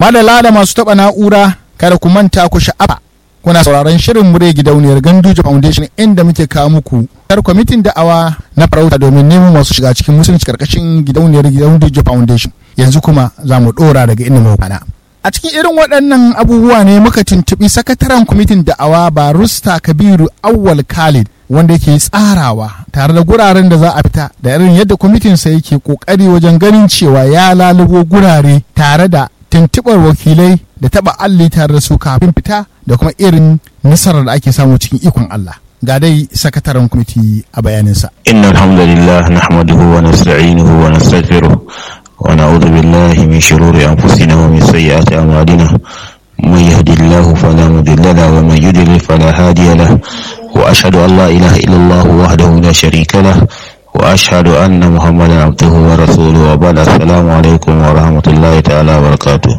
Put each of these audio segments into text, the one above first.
madala da masu taɓa na'ura kada ku manta ku sha'afa kuna sauraron shirin mure gidauniyar Ganduje Foundation inda muke kawo muku kar kwamitin da'awa na farauta domin neman masu shiga cikin musulunci karkashin gidauniyar Ganduje Foundation yanzu kuma za mu ɗora daga inda mu kwana. A cikin irin waɗannan abubuwa ne muka tuntuɓi sakataren kwamitin da'awa Barusta Kabiru Awwal Khalid wanda yake tsarawa tare da guraren da za a fita da irin yadda kwamitinsa yake ƙoƙari wajen ganin cewa ya lalubo gurare tare da tuntuɓar wakilai da taɓa alli tare da su kafin fita da kuma irin nasarar da ake samu cikin ikon Allah. Ga dai sakataren kwamiti a bayaninsa. Inna alhamdulillah nahmaduhu wa nasta'inuhu wa nastaghfiruh wa na'udhu billahi min shururi anfusina wa min sayyiati a'malina. من يهد الله فلا مضل له ومن يضلل فلا هادي له واشهد ان لا اله الا الله وحده لا شريك له واشهد ان محمدا عبده ورسوله وبعد السلام عليكم ورحمه الله تعالى وبركاته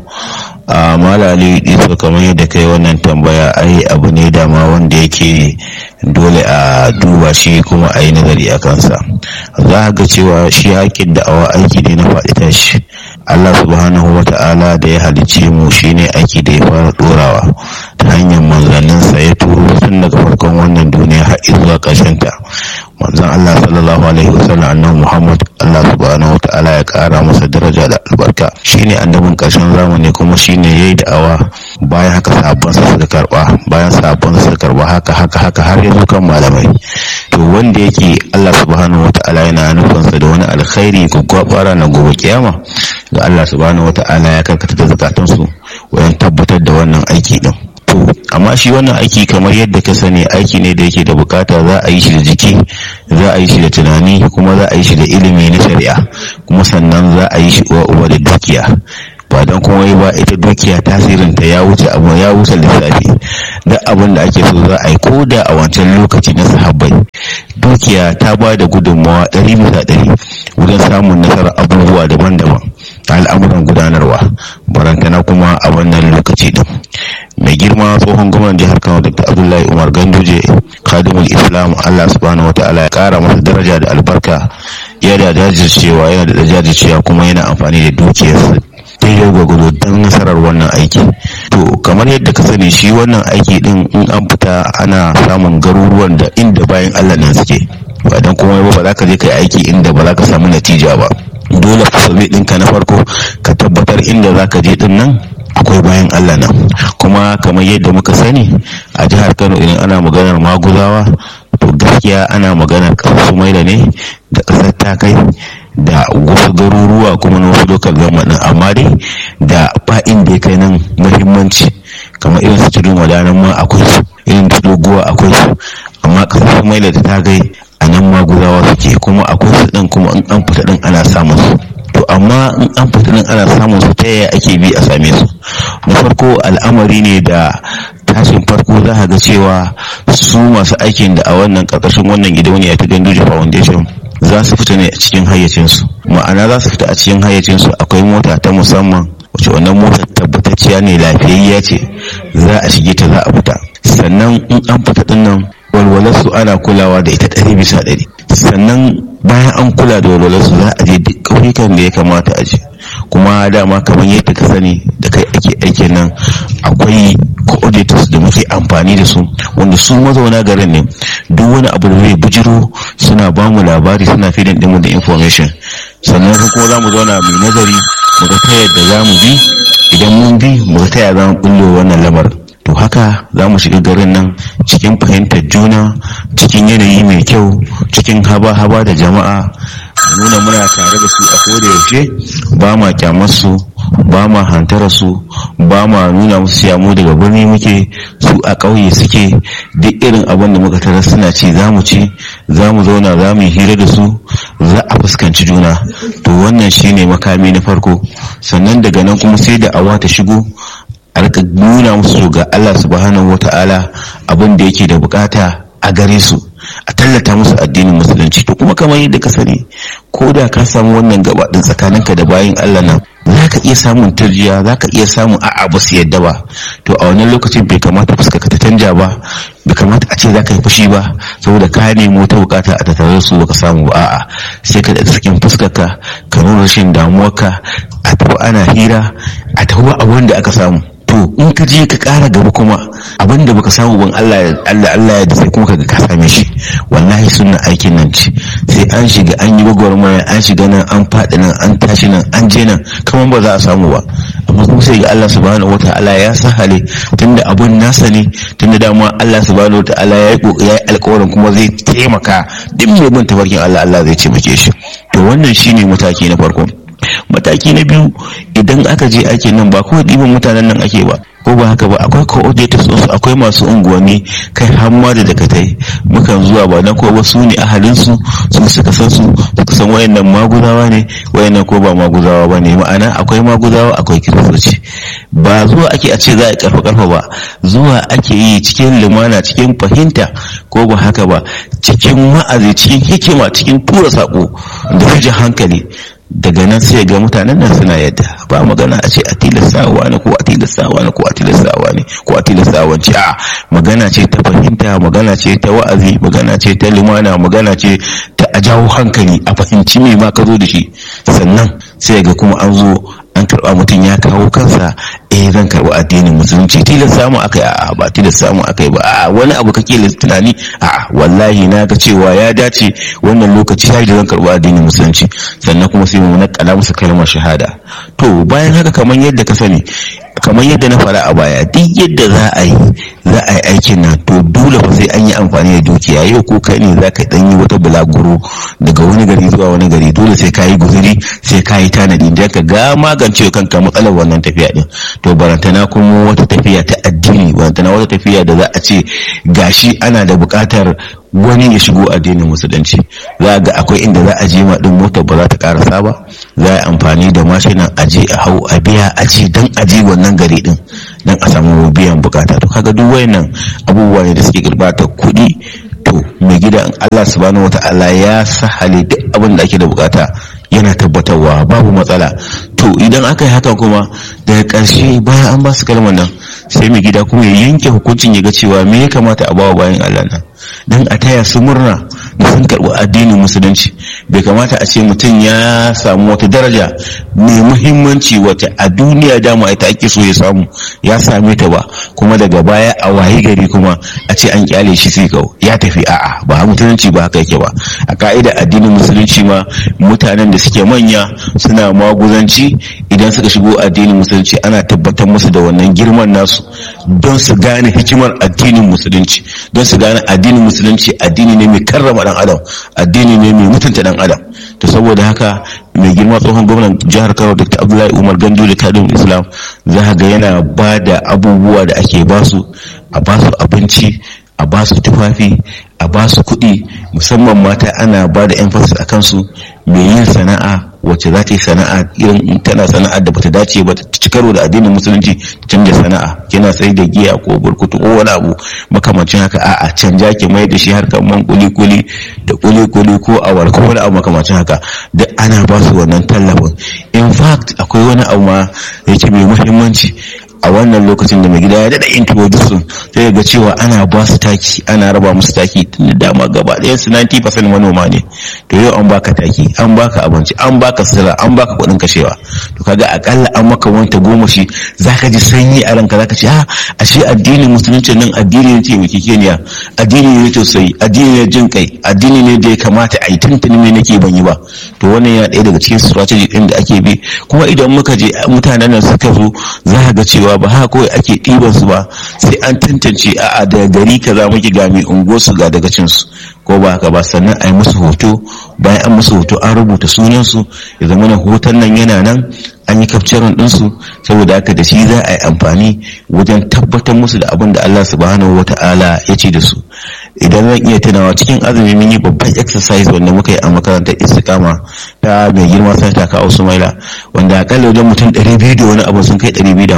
a malali iso kamar yadda kai wannan tambaya ai abu ne dama wanda yake dole a duba shi kuma a yi nazari a kansa za ga cewa shi haƙƙin da'awa aiki ne na faɗi tashi Allah subhanahu wa ta'ala da ya halicce mu shine aiki da ya fara ɗorawa ta hanyar manzanninsa ya turo tun daga farkon wannan duniya har zuwa ƙarshen ta manzon Allah sallallahu alaihi wasallam annabi Muhammad Allah subhanahu wa ta'ala ya ƙara masa daraja da albarka shine annabin ƙarshen zamani kuma shine yayi da'awa bayan haka sabon sa suka karba bayan sabon sa suka karba haka haka haka har yanzu kan malamai to wanda yake Allah subhanahu wa ta'ala yana nufinsa da wani alkhairi ko gwabara na gobe kiyama ga Allah subhanahu wa ta'ala ya karkata da zakatansu wajen tabbatar da wannan aiki din to amma shi wannan aiki kamar yadda ka sani aiki ne da yake da bukata za a yi shi da jiki za a yi shi da tunani kuma za a yi shi da ilimi na shari'a kuma sannan za a yi shi uwa uwa da dukiya ba don kuma ba ita dukiya tasirinta ya wuce abu ya wuce lissafi duk abin da ake so za a yi koda a wancan lokaci na sahabbai dukiya ta ba da gudunmawa ɗari bisa ɗari wurin samun nasarar abubuwa daban-daban ta al'amuran gudanarwa barantana kuma a wannan lokaci din mai girma tsohon gwamnan jihar kano dr abdullahi umar ganduje khadimul islam allah subhanahu wataala ya kara masa daraja da albarka yana da jajircewa yana da jajircewa kuma yana amfani da dukiyarsa daidai gwagwado don nasarar wannan aiki to kamar yadda ka sani shi wannan aiki din in an fita ana samun garuruwan da inda bayan allah nan suke ba don kuma ba za ka je kai aiki inda ba za ka samu natija ba dole fasabe ɗinka na farko ka tabbatar inda za ka je din nan akwai bayan Allah nan kuma kamar yadda muka sani a jihar Kano idan ana maganar maguzawa to gaskiya ana maganar ƙasar Sumaila ne da ƙasar Takai da wasu garuruwa kuma na wasu lokal gamanin amma dai da ba inda ya kai nan muhimmanci kamar irin su tudun wadanan ma akwai su irin su doguwa akwai su amma ƙasar Sumaila da Takai a nan maguzawa suke kuma akwai su ɗin kuma in an fita ɗin ana samun su to amma in an fita nan ana samun su ta yaya ake bi a same su na farko al'amari ne da tashin farko za a ga cewa su masu aikin da a wannan karkashin wannan gidauniya ta Ganduje Foundation za su fita ne a cikin hayyacinsu ma'ana za su fita a cikin hayyacinsu akwai mota ta musamman wace wannan mota tabbatacciya ne lafiyayya ce za a shige ta za a fita sannan in an fita din nan walwalarsu ana kulawa da ita ɗari bisa ɗari sannan bayan an kula da walwalarsu za a je duk ƙauyukan da ya kamata a je kuma dama kamar yadda ka sani da kai ake aikin nan akwai coordinators da muke amfani da su wanda su mazauna garin ne duk wani abu da zai bujiro suna ba mu labari suna fidin ɗinmu da information sannan kuma za mu zauna mai nazari mu ga ta yadda za mu bi idan mun bi mu ga ta yadda za mu bullo wannan lamarin to haka za mu shiga garin nan cikin fahimtar juna cikin yanayi mai kyau cikin haba-haba da jama'a nuna muna tare da su a koda yaushe ba ma kyamar su ba ma hantara su ba ma nuna musu mu daga birni muke su a ƙauye suke duk irin abin da muka tarar suna ci za mu ci za mu zauna za mu yi hira da su za a fuskanci juna to wannan shine makami na farko sannan daga nan kuma sai da awa ta shigo a rika nuna musu ga Allah subhanahu wata'ala abin da yake da bukata a gare su a tallata musu addinin musulunci to kuma kamar yadda ka sani ko da ka samu wannan gaba din tsakaninka da bayin Allah nan za ka iya samun turjiya za ka iya samun a'a ba su yadda ba to a wannan lokacin bai kamata fuska ka ta canja ba bai kamata a ce za ka yi fushi ba saboda ka nemo ta bukata a tattare su baka samu ba a'a sai ka da sakin fuskar ka ka nuna rashin damuwarka a tafi ana hira a tafi ba abin da aka samu to in ka je ka kara gaba kuma abin da baka samu ban Allah Allah Allah ya da sai kuma kaga ka same shi wallahi sunna aikin nan ce sai an shiga an yi gwagwarmaya an shiga nan an faɗi nan an tashi nan an je nan kamar ba za a samu ba amma kuma sai ga Allah subhanahu wataala ya sahale tunda abun nasa ne tunda dama Allah subhanahu wataala ya yi ya yi alƙawarin kuma zai taimaka duk mai bin tafarkin Allah Allah zai taimake shi to wannan shine mataki na farko mataki na biyu idan aka je ake nan ba kawai ɗiban mutanen nan ake ba ko ba haka ba akwai coordinators su akwai masu unguwanni kai hamma da dakatai mukan zuwa ba na ko ba su ne ahalin su su suka san su suka san wayannan maguzawa ne wayannan ko ba maguzawa ba ne ma'ana akwai maguzawa akwai kiristoci ba zuwa ake a ce za a karfa karfa ba zuwa ake yi cikin lumana cikin fahimta ko ba haka ba cikin wa'azi cikin hikima cikin tura sako da fijin hankali daga nan sai ga mutanen nan suna yadda ba magana a ce a tilastawa ne ko a tilastawa ne ko a tilastawa ne ko a tilastawa ce a magana ce ta fahimta magana ce ta wa'azi magana ce ta limana magana ce ta a jawo hankali a fahimci me ma ka zo da shi sannan sai ga kuma an zo an karba mutum ya kawo kansa eh zan karba addinin musulunci tilas samu akai a ba tilas samu akai ba a wani abu kake tunani a wallahi na ga cewa ya dace wannan lokaci ya da zan karba addinin musulunci sannan kuma sai mu nakala musu kalmar shahada to bayan haka kamar yadda ka sani kamar yadda na fara a baya duk yadda za a yi za a yi aikin nan to dole fa sai an yi amfani da dukiya yau ko kai ne za ka dan yi wata bulaguro daga wani gari zuwa wani gari dole sai ka yi guzuri sai ka yi tanadi da ka ga magance kanka matsalar wannan tafiya din to barantana kuma wata tafiya ta addini barantana wata tafiya da za a ce gashi ana da buƙatar wani ya shigo addinin musulunci za ga akwai inda za a je ma din motar ba za ta karasa ba za a amfani da mashinan aje a hau a biya aje dan aje wannan gari din dan a samu biyan bukata to kaga duk wayannan abubuwa ne da suke gurbata kuɗi to mai gida Allah subhanahu wata'ala ya sahale duk abin da ake da bukata yana tabbatarwa babu matsala to idan aka yi haka kuma daga ƙarshe bayan an ba su kalmar nan sai mai gida kuma ya yanke hukuncin ya ga cewa me ya kamata a bawa bayan Allah nan dan a taya su murna da sun karɓi addinin musulunci bai kamata a ce mutum ya samu wata daraja mai muhimmanci wata a duniya dama ita ake so ya samu ya same ta ba kuma daga baya a wayi gari kuma a ce an kyale shi sai kau ya tafi a'a ba musulunci ba haka yake ba a ka'ida addinin musulunci ma mutanen da suke manya suna maguzanci idan suka shigo addinin musulunci ana tabbatar musu da wannan girman nasu don su gane hikimar addinin musulunci don su gane addinin musulunci addini ne mai karrama dan adam addini ne mai mutunta dan adam to saboda haka mai girma tsohon gwamnan jihar kano dr abdullahi umar gandu da kadin islam za ga yana ba da abubuwa da ake basu a basu abinci a basu tufafi a basu kuɗi musamman mata ana ba da emphasis a kansu mai yin sana'a wacce za ta yi sana'a irin tana sana'ar da bata dace ba ta ci karo da addinin musulunci ta canja sana'a kina sai da giya ko burkutu ko wani abu makamancin haka a'a canja ki mai da shi harkar man kuli kuli da kuli kuli ko awar ko wani abu makamancin haka duk ana ba su wannan tallafin in fact akwai wani abu ma yake mai muhimmanci a wannan lokacin da mai gida ya daɗa introduction sai ga cewa ana ba su taki ana raba musu taki tun da dama gaba ɗayan su 90% manoma ne to yau an baka taki an baka abinci an baka sira an baka kuɗin kashewa to kaga akalla an maka wanta goma shi zaka ji sanyi a ranka zaka ce a ashe addinin musulunci nan addini ne taimaki keniya addini ne tausayi addini ne jin kai addini ne da ya kamata a yi tuntuni ne nake ban yi ba to wannan yana ɗaya daga cikin strategy ɗin da ake bi kuma idan muka je mutanen nan suka zo za ga cewa ba haka kawai ake ɗiban su ba sai an tantance a'a daga gari kaza muke ga mai unguwar su ga daga cin su ko ba haka ba sannan a yi musu hoto bayan an musu hoto an rubuta sunan su ya zama na hoton nan yana nan an yi kafcarin ɗinsu saboda haka da shi za a yi amfani wajen tabbatar musu da abin da Allah subhanahu wa ta'ala ya ce da su idan zan iya tunawa cikin azumi mun yi babban exercise wanda muka yi a makarantar istiqama ta mai girma sanata ka Usmaila wanda akalla wajen mutum 200 da wani abu sun kai 250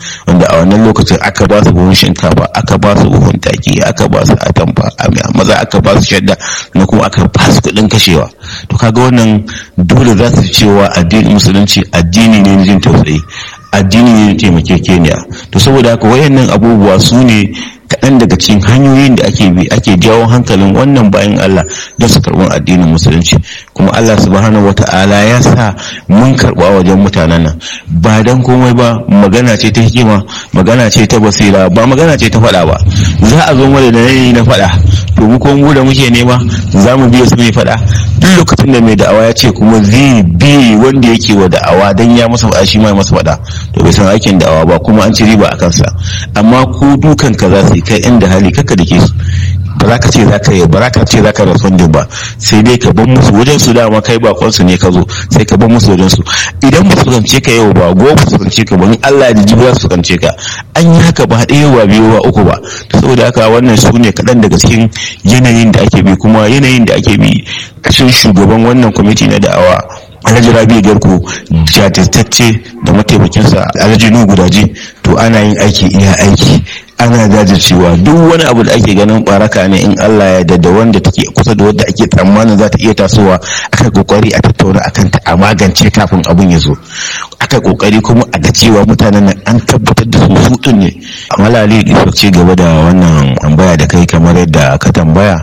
wanda a wannan lokacin aka ba su buhun shinkafa aka ba su buhun taki aka ba su atamfa maza aka ba su shadda na kuma aka ba su kuɗin kashewa to kaga wannan dole za su cewa addinin musulunci addini ne jin tausayi addini ne taimakekeniya to saboda haka wayannan abubuwa su ne kaɗan daga cikin hanyoyin da ake bi ake jawo hankalin wannan bayan Allah don su karɓi addinin musulunci kuma Allah subhanahu wata'ala ya sa mun karɓa wajen mutanen nan ba dan komai ba magana ce ta hikima magana ce ta basira ba magana ce ta faɗa ba za a zo mana da yanayi na faɗa to mu kuma mu da muke nema za mu biya su mai faɗa duk lokacin da mai da'awa ya ce kuma zai bi wanda yake wa da'awa dan ya masa faɗa shi ma masa faɗa to bai san aikin da'awa ba kuma an ci riba a kansa amma ku dukan ka za su yi kai inda hali kaka da ke su ba za ka ce za ka yi ba za ka ce za ka respondin ba sai dai ka bar musu wajen su dama kai bakon su ne ka zo sai ka bar musu wajen su idan ba su kance ka yau ba gobe su kance ka ba in Allah da jibi su kance ka an yi haka ba ɗaya ba biyu ba uku ba saboda haka wannan su ne kaɗan daga cikin yanayin da ake bi kuma yanayin da ake bi kashin shugaban wannan kwamiti na da'awa alhaji rabi garko jajirtacce da mataimakinsa alhaji nuhu gudaje to ana yin aiki iya aiki ana jajircewa duk wani abu da ake ganin baraka ne in Allah ya da wanda take kusa da wanda ake tsammanin za ta iya tasowa aka kokari a tattauna akan ta a magance kafin abun ya zo aka kokari kuma a ga cewa mutanen nan an tabbatar da su su ne malali isa ci gaba da wannan tambaya da kai kamar yadda ka tambaya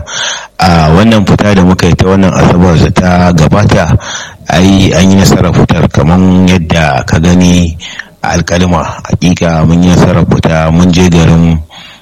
a wannan fita da muka yi ta wannan asabar da ta gabata ai an yi nasarar fitar kamar yadda ka gani alkalima hakika mun yi nasarar fita mun je garin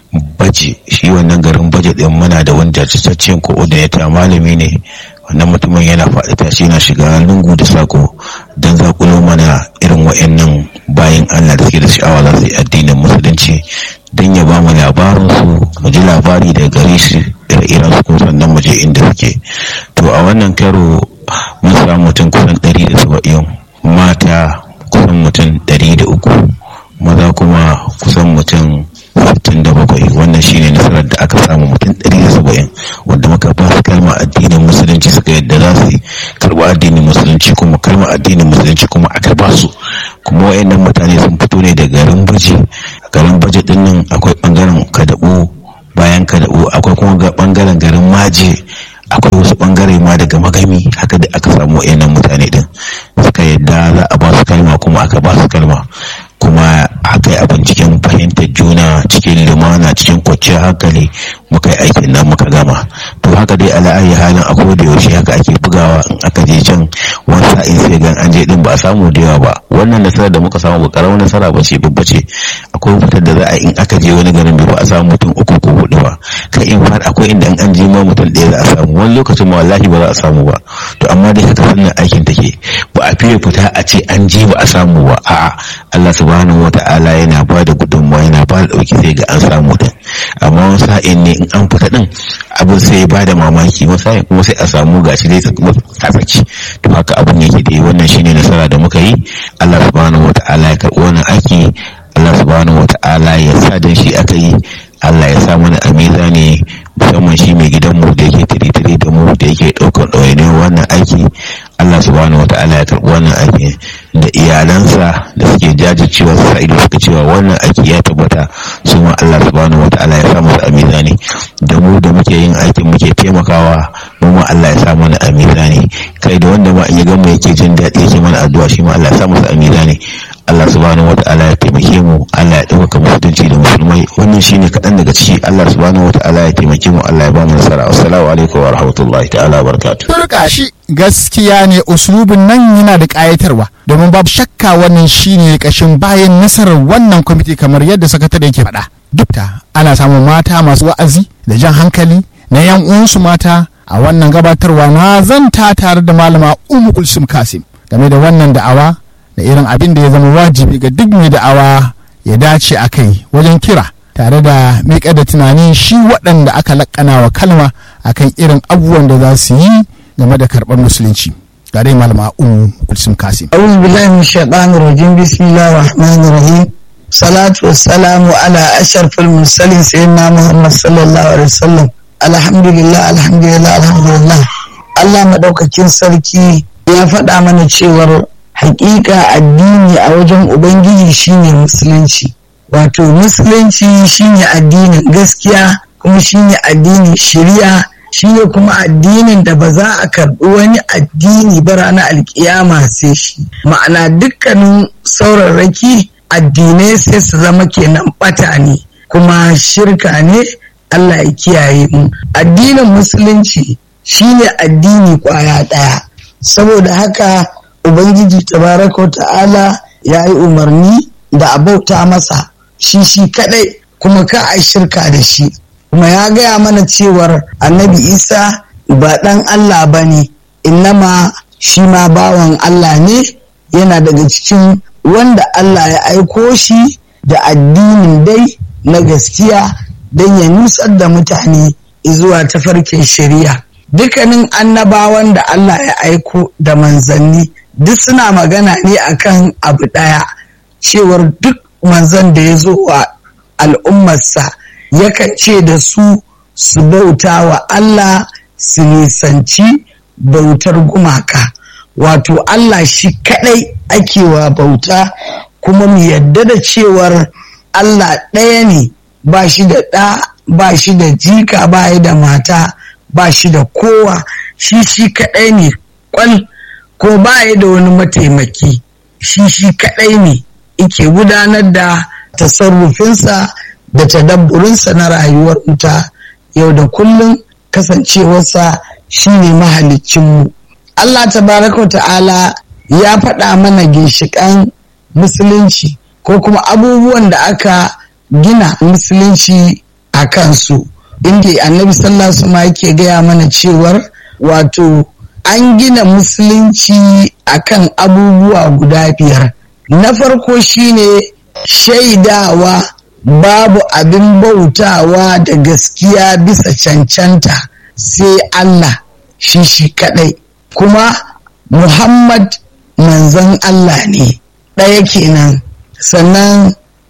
baje shi wannan garin baje din muna da wanda cikakken coordinator malami ne wannan mutumin yana faɗi tashi yana shiga lungu da sako don zakulo mana irin wa'annan bayan Allah da suke da sha'awa za su yi addinin musulunci don ya ba mu labarin su mu ji labari daga gare shi ire-iren su kuma sannan mu je inda suke to a wannan karo mun samu mutum kusan ɗari da saba'in mata kusan mutum ɗari da uku maza kuma kusan mutum sittin da bakwai wannan shine nasarar da aka samu mutum ɗari da saba'in wanda muka ba su kalma addinin musulunci suka yadda za su karɓi addinin musulunci kuma kalma addinin musulunci kuma aka ba su kuma wayannan mutane sun fito ne da garin baje garin baje din nan akwai bangaren kadabu bayan kadabu akwai kuma bangaren garin maje akwai wasu bangare ma daga magami haka da aka samu wayannan mutane din suka yadda za a ba su kalma kuma aka ba su kalma kuma aka yi abin cikin fahimtar juna cikin lumana cikin kwanciyar hankali muka yi aikin nan muka gama to haka dai ala ayi halin a da yaushe haka ake bugawa in aka je can wani sa'in sai gan an je din ba a samu da yawa ba wannan nasarar da muka samu ba karamar nasara ba ce babba ce akwai fitar da za a in aka je wani garin ba a samu mutum uku ko hudu ba kai in far akwai inda an je ma mutum ɗaya za a samu wani lokacin ma wallahi ba za a samu ba to amma dai haka sannan aikin take ba a fiye fita a ce an je ba a samu ba a'a Allah subhanahu wata'ala yana ba da gudunmawa yana ba da ɗauki sai ga an samu din amma wani sa'in ne in an fita din abin sai ya bada mamaki wani sa'in kuma sai a samu gashi dai tsaki to haka abin yake dai wannan shine nasara da muka yi Allah subhanahu wata'ala ya karɓi wannan aiki Allah subhanahu wata'ala ya sa dan shi aka yi Allah ya sa mana amiza ne musamman shi mai gidanmu da yake tiri-tiri da mu da yake ɗaukar ɗawainiyar wannan aiki Allah subhanahu wata'ala ya karɓi wannan aiki da iyalansa da suke jajircewa su sa ido suka cewa wannan aiki ya tabbata su ma Allah subhanahu wata'ala ya sa musu amiza ne da mu da muke yin aikin muke taimakawa mu ma Allah ya sa mana amiza ne kai da wanda ma in ya gama yake jin daɗi yake mana addu'a shi ma Allah ya sa musu amiza ne Allah subhanahu wata'ala ya taimake mu Allah ya ɗaukaka musulunci da musulmai wannan shine kaɗan daga ciki Allah subhanahu wata'ala ya taimake mu Allah ya ba mu nasara assalamu alaikum wa rahmatullahi ta'ala barakatuh turka shi gaskiya ne uslubin nan yana da ƙayatarwa domin babu shakka wannan shine kashin bayan nasarar wannan kwamiti kamar yadda sakatare yake faɗa duk da ana samun mata masu wa'azi da jan hankali na yan uwansu mata a wannan gabatarwa na zanta tare da malama umu kulsum kasim game da wannan da'awa da irin abin da ya zama wajibi ga duk mai da'awa ya dace a kai wajen kira tare da miƙa da tunanin shi waɗanda aka laƙana wa kalma akan irin abubuwan da za su yi game da karɓar musulunci ga dai malama umu kulsum kasim أعوذ بالله من الشيطان الرجيم بسم الله الرحمن الرحيم صلاة والسلام على أشرف المرسلين سيدنا محمد صلى الله عليه وسلم الحمد لله الحمد لله الحمد لله Allah maɗaukakin sarki ya faɗa mana cewar hakika addini a wajen Ubangiji shine musulunci wato musulunci shine addinin gaskiya kuma shine addinin shari'a shine kuma addinin da ba za a karɓi wani addini ba ranar alkiyama sai shi ma'ana dukkanin saurarraki addinai sai su zama kenan ɓata ne kuma shirka ne Allah ya kiyaye mu addinin musulunci shine addini kwaya ɗaya saboda haka ubangiji tabaraka ta'ala ya yi umarni da a bauta masa shi shi kadai kuma ka a shirka da shi kuma ya gaya mana cewar annabi isa ba ɗan allah ba ne innama shi ma bawan allah ne yana daga cikin wanda allah ya aiko shi da addinin dai na gaskiya don ya nusar da mutane zuwa tafarkin shari'a dukkanin annabawan da allah ya aiko da manzanni duk suna magana ne akan abu ɗaya cewar duk manzan da ya zo wa al'ummarsa yakan ce da su su bauta wa Allah su nisanci bautar gumaka wato Allah shi kadai ake wa bauta kuma mu yadda da cewar Allah ɗaya ne ba shi da ɗa ba shi da jika ba da mata ba shi da kowa shi shi kadai ne kwal ko ba da wani mataimaki shi shi kadai ne ike gudanar da tasarrufinsa da tadabburinsa na rayuwar wuta yau da kullum kasancewarsa shine mahalicinmu Allah tabaraka wa ta'ala ya faɗa mana ginshiƙan musulunci ko kuma abubuwan da aka gina musulunci a kansu inda annabi sallallahu alaihi yake gaya mana cewar wato an gina musulunci akan abubuwa guda biyar na farko shine shaidawa babu abin bautawa da gaskiya bisa cancanta sai Allah shi shi kadai kuma Muhammad manzon Allah ne ɗaya kenan sannan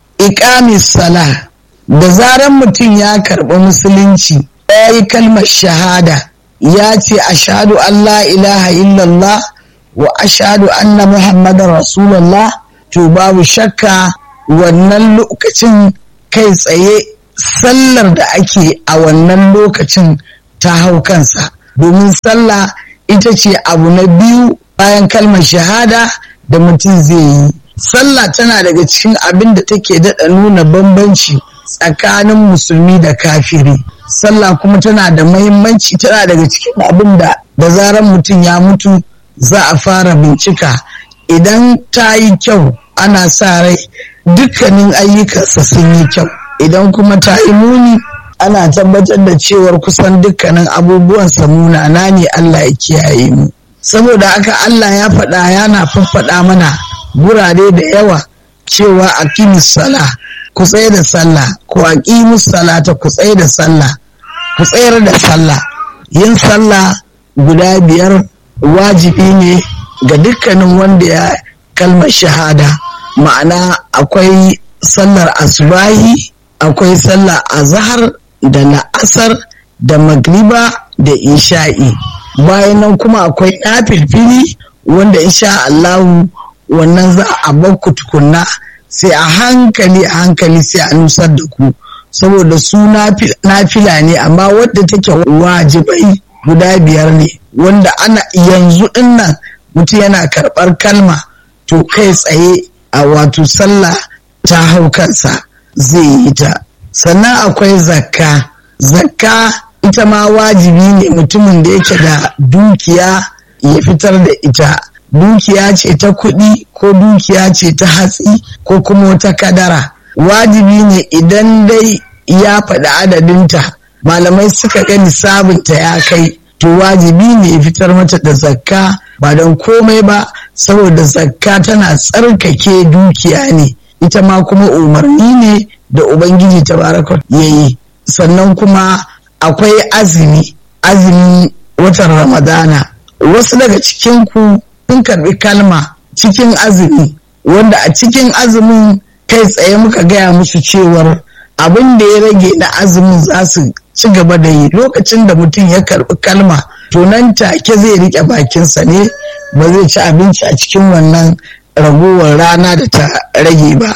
iqamis sala da zaran mutum ya karɓi musulunci ya yi kalmar shahada ya ce ashadu an la ilaha illallah wa ashadu anna muhammadar rasulullah to babu shakka wannan lokacin kai tsaye sallar da ake a wannan lokacin ta hau kansa domin sallah ita ce abu na biyu bayan kalmar shahada da mutum zai yi sallah tana daga cikin abin da take daɗa nuna bambanci tsakanin musulmi da kafiri sallah kuma tana da mahimmanci tana daga cikin abin da da zarar mutum ya mutu za a fara bincika idan ta yi kyau ana sa rai dukkanin ayyukansa sun yi kyau idan kuma ta yi muni ana tabbatar da cewar kusan dukkanin abubuwan munana ne Allah ya kiyaye mu saboda haka Allah ya faɗa yana faffaɗa mana gurare da yawa cewa aqimus sala ku tsaye da sallah ku aqimus salata ku tsaye da sallah ku tsayar da sallah yin sallah guda biyar wajibi ne ga dukkanin wanda ya kalmar shahada ma'ana akwai sallar asubahi akwai sallar azhar da la'asar da magriba da isha'i bayan nan kuma akwai filfili wanda insha Allahu wannan za a bakku tukunna sai a hankali a hankali sai a nusar da ku saboda su nafila ne amma wadda take wajibai guda biyar ne wanda ana yanzu dinnan mutum yana karɓar kalma to kai tsaye a wato sallah ta hau kansa zai yi ta sannan akwai zakka zakka ita ma wajibi ne mutumin da yake da dukiya ya fitar da ita dukiya ce ta kuɗi ko dukiya ce ta hatsi ko kuma wata kadara wajibi ne idan dai ya faɗi adadinta malamai suka ga nisabinta ya kai to wajibi ne ya fitar mata da zakka ba don komai ba saboda zakka tana tsarkake dukiya ne ita ma kuma umarni ne da ubangiji tabaraka ya yi sannan kuma akwai azumi azumi watan ramadana wasu daga cikinku sun karbi kalma cikin azumi wanda a cikin azumin kai tsaye muka gaya musu cewar abin da ya rage na azumin za su ci gaba da yi lokacin da mutum ya karbi kalma to nan take zai rike bakinsa ne ba zai ci abinci a cikin wannan ragowar rana da ta rage ba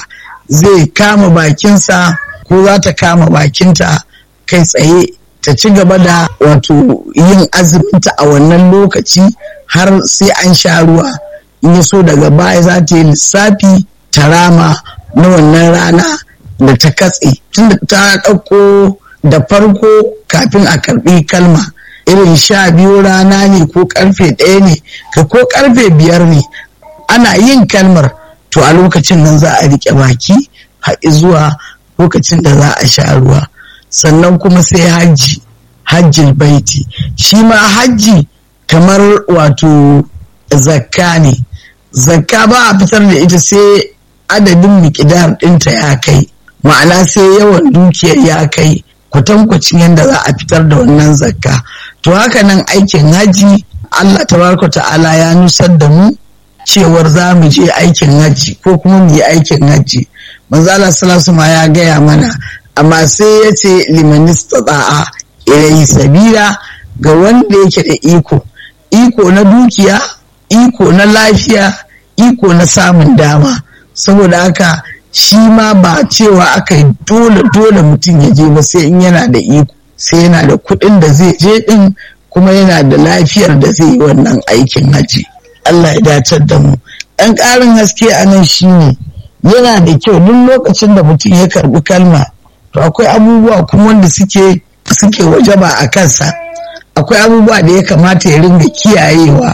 zai kama bakinsa ko za ta kama bakinta kai tsaye ta ci gaba da wato yin azuminta a wannan lokaci har sai an sha ruwa in ya so daga baya za ta yi lissafi ta rama na wannan rana da ta katse tunda ta ɗauko da farko kafin a karɓi kalma irin sha biyu rana ne ko karfe ɗaya ne ka ko karfe biyar ne ana yin kalmar to a lokacin nan za a riƙe baki haɗi zuwa lokacin da za a sha ruwa sannan kuma sai hajji hajjil baiti shi ma hajji kamar wato zakka ne zakka ba a fitar da ita sai adadin mikidar ɗinta ya kai ma'ana sai yawan dukiyar ya kai kwatankwacin yadda za a fitar da wannan zakka to haka nan aikin haji Allah tabaraka ta'ala ya nusar da mu cewar za mu je aikin haji ko kuma mu yi aikin haji manzo Allah sallallahu ma ya gaya mana amma sai ya ce liman istata'a ilayhi sabila ga wanda yake da iko iko na dukiya iko na lafiya iko na samun dama saboda haka shi ma ba cewa aka yi dole dole mutum ya je ba sai in yana da iko sai yana da kuɗin da zai je ɗin kuma yana da lafiyar da zai yi wannan aikin haji Allah ya dacar da mu ɗan ƙarin haske a nan shi ne yana da kyau duk lokacin da mutum ya karɓi kalma to akwai abubuwa kuma wanda suke suke wajaba a kansa akwai abubuwa da ya kamata ya ringa kiyayewa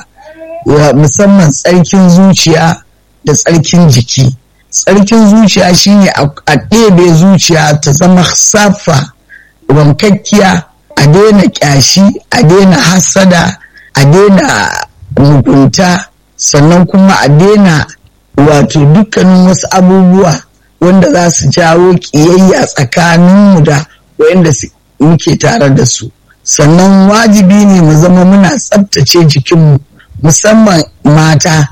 musamman tsarkin zuciya da tsarkin jiki tsarkin zuciya shine a ɗebe zuciya ta zama safa wankakkiya a daina ƙyashi a daina hasada a daina mugunta sannan kuma a daina wato dukkanin wasu abubuwa wanda za su jawo ƙiyayya tsakaninmu da wanda muke tare da su sannan wajibi ne mu zama muna tsabtace jikinmu musamman mata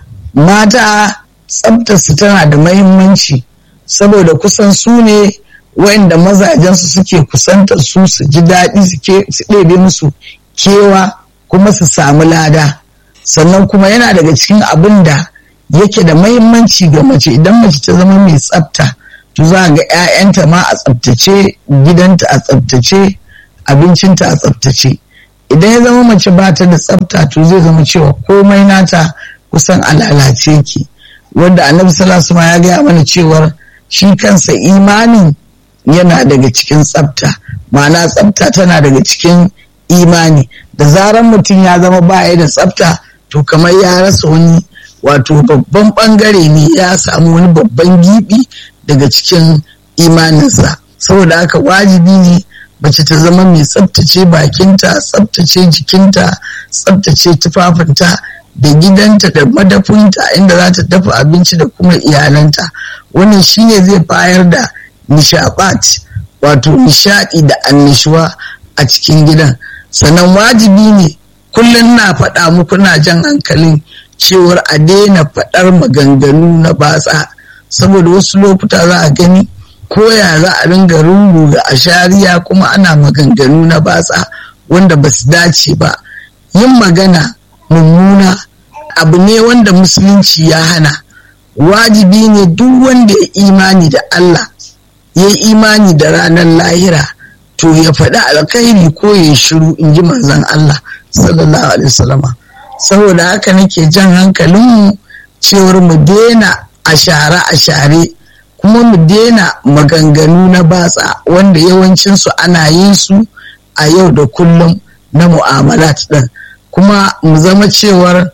mata tsabtarsu tana da mahimmanci saboda kusan su ne wayanda mazajensu suke kusantar su su ji daɗi su ɗebe musu kewa kuma su samu lada sannan kuma yana daga cikin abin da yake da mahimmanci ga mace idan mace ta zama mai tsabta to za ga 'ya'yanta ma a tsabtace gidanta a tsabtace abincinta a tsabtace idan ya zama mace ba ta da tsabta to zai zama cewa komai nata kusan a lalace ki wanda annabi sallallahu ya gaya mana cewar shi kansa imanin yana daga cikin tsabta ma'ana tsabta tana daga cikin imani da zaran mutum ya zama baya da tsabta to kamar ya rasa wani wato babban bangare ne ya samu wani babban gibi daga cikin imaninsa saboda haka wajibi ne mace ta zama mai tsabtace bakinta tsabtace jikinta tsabtace tufafinta da gidanta da madafinta inda za ta dafa abinci da kuma iyalanta wannan shine zai bayar da nishabat wato nishadi da annishuwa a cikin gidan sannan wajibi ne kullum na faɗa muku na jan hankalin cewar a daina faɗar maganganu na batsa saboda wasu lokuta za a gani koya za a ringa rungu ga ashariya kuma ana maganganu na batsa wanda ba su dace ba yin magana mummuna abu ne wanda musulunci ya hana wajibi ne duk wanda ya imani da Allah ya yi imani da ranar lahira to ya faɗi alkhairi ko ya shiru in ji manzon Allah sallallahu alaihi wasallama saboda haka nake jan hankalinmu cewar mu daina a share a share kuma mu daina maganganu na batsa wanda yawancinsu ana yin su a yau da kullum na mu'amalat ɗin kuma mu zama cewar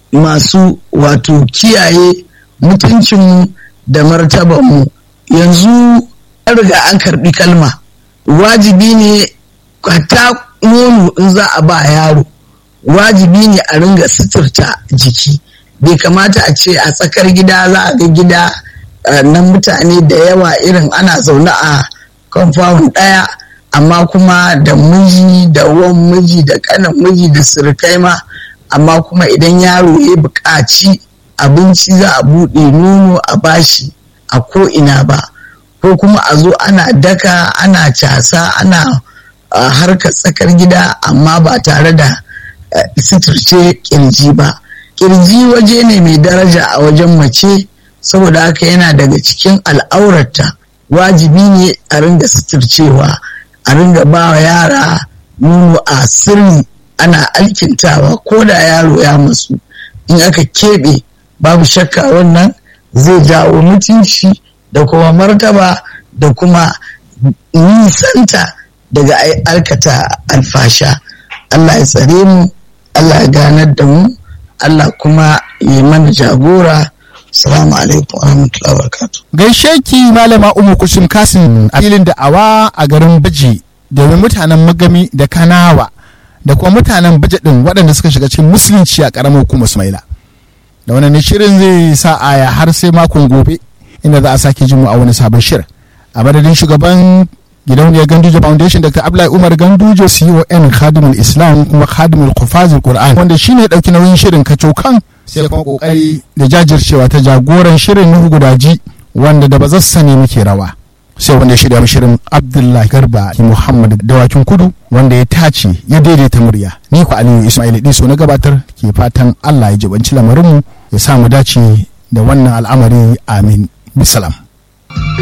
masu wato kiyaye mutuncinmu da martabanmu yanzu an riga an karɓi kalma wajibi ne ta nono in za a ba yaro wajibi ne a ringa suturta jiki bai kamata a ce a tsakar gida za a ga gida na mutane da yawa irin ana zaune a compound ɗaya amma kuma da miji da wan miji da kanan miji da surukai ma amma kuma idan yaro ya buƙaci abinci za a buɗe nono a bashi a ko ina ba ko kuma a zo ana daka ana casa ana harkar tsakar gida amma ba tare da suturce kirji ba kirji waje ne mai daraja a wajen mace saboda haka yana daga cikin al'aurata wajibi ne a ringa suturcewa a ringa ba wa yara nono a sirri ana alkintawa ko da yaro ya masu in aka keɓe babu shakka wannan zai jawo mutunci da kuma martaba da kuma nisanta daga aikata alfasha Allah ya tsare mu Allah ya ganar da mu Allah kuma ya mana jagora Salamu alaikum wa rahmatullahi wa barakatuh. Gaishe ki malama Umu Kushim Kasim a filin da'awa a garin Baji domin mutanen Magami da Kanawa da kuma mutanen Baji din waɗanda suka shiga cikin musulunci a ƙaramar hukumar Ismaila. Da wannan ne shirin zai sa aya har sai makon gobe inda za a sake jin mu a wani sabon shirin. A madadin shugaban gidauniyar Ganduje Foundation Dr. Abdullahi Umar Ganduje CON Khadimul Islam kuma Khadimul Qufazul Qur'an wanda shine ya dauki nauyin shirin kacokan sai kuma kokari da jajircewa ta jagoran shirin Nuhu Gudaji wanda da bazassa ne muke rawa. sai wanda ya shirya shirin Abdullahi Garba Muhammad Dawakin Kudu wanda ya tace ya daidaita murya ni ku Aliyu Ismail Diso na gabatar ke fatan Allah ya jibanci lamarinmu ya sa mu dace da wannan al'amari amin bisalam